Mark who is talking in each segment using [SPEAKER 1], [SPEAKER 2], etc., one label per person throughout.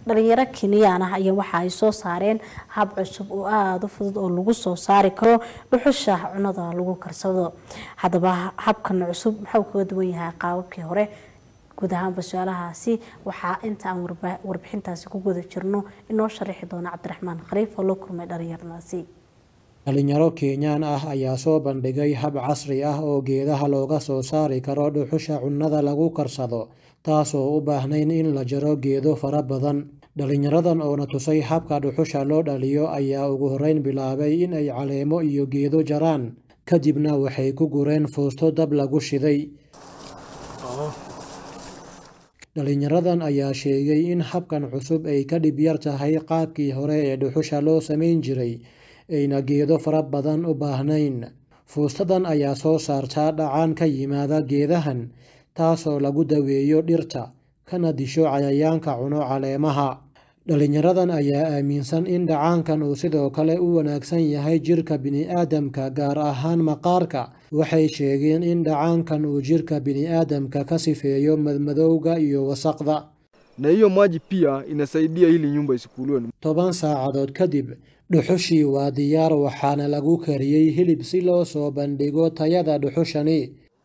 [SPEAKER 1] dhalinyaro keniyaan ah ayaa waxa ay soo saareen hab cusub oo aada u fudud oo lagu soo saari karo dhuxusha cunada lagu karsado haddaba habkan cusub maxuu kaga duwan yahay qaababkii hore guud ahaanba su-aalahaasi waxaa inta aan warbixintaasi ku guda jirno inoo sharaxi doona cabdiraxmaan khaliif oo la kulmay dhalinyaradaasi
[SPEAKER 2] dhalinyaro kenyaan ah ayaa soo bandhigay hab casri ah oo geedaha looga soo saari karo dhuxusha cunnada lagu karsado taasoo u baahnayn in la jaro geedo fara badan dhalinyaradan oona tusay habka dhuxusha loo dhaliyo ayaa ugu horreyn bilaabay in ay caleemo iyo geedo jaraan kadibna waxay ku gureen fuusto dab lagu shiday dhalinyaradan ayaa sheegay in habkan cusub ay ka dhib yar tahay qaabkii hore ee dhuxusha loo samayn jiray ayna geedo fara badan u baahnayn fuustadan ayaa soo saartaa dhacaan ka yimaada geedahan taasoo lagu daweeyo dhirta kana disho cayayaanka cuno caleemaha dhalinyaradan ayaa aaminsan in dhacaankan uu sidoo kale u wanaagsan yahay jirka bini'aadamka gaar ahaan maqaarka waxay sheegeen in dhacaankan uu jirka bini'aadamka ka sifeeyo madmadowga iyo wasaqda
[SPEAKER 3] na hiyo maji pia inasaidia ili nyumba isikuliwe.
[SPEAKER 2] toban saacadood kadib dhuxushii waa diyaar waxaana lagu kariyey hilib si loo soo bandhigo tayada dhuxushani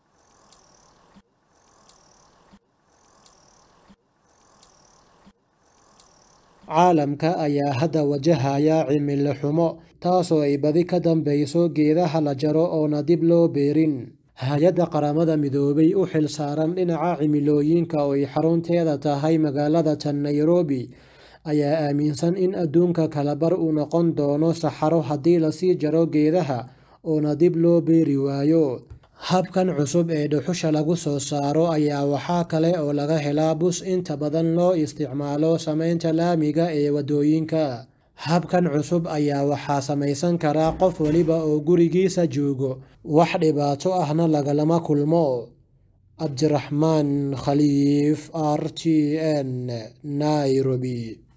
[SPEAKER 2] caalamka ayaa hadda wajahaya cimilo xumo taasoo ay badi ka dambeyso geedaha la jaro oona dib loo beerin hay-adda qaramada midoobay u xil saaran dhinaca cimilooyinka oo ay xarunteeda tahay magaalada tan nairobi ayaa aaminsan in adduunka kalabar uu noqon doono saxaro haddii lasii jaro geedaha oona dib loo beeri waayo habkan cusub ee dhuxusha lagu soo saaro ayaa waxaa kale oo laga helaa bus inta badan loo isticmaalo samaynta laamiga ee waddooyinka habkan cusub ayaa waxaa samaysan karaa qof weliba oo gurigiisa joogo wax dhibaato ahna lagalama kulmo cabdiraxmaan khaliif r t n nairobi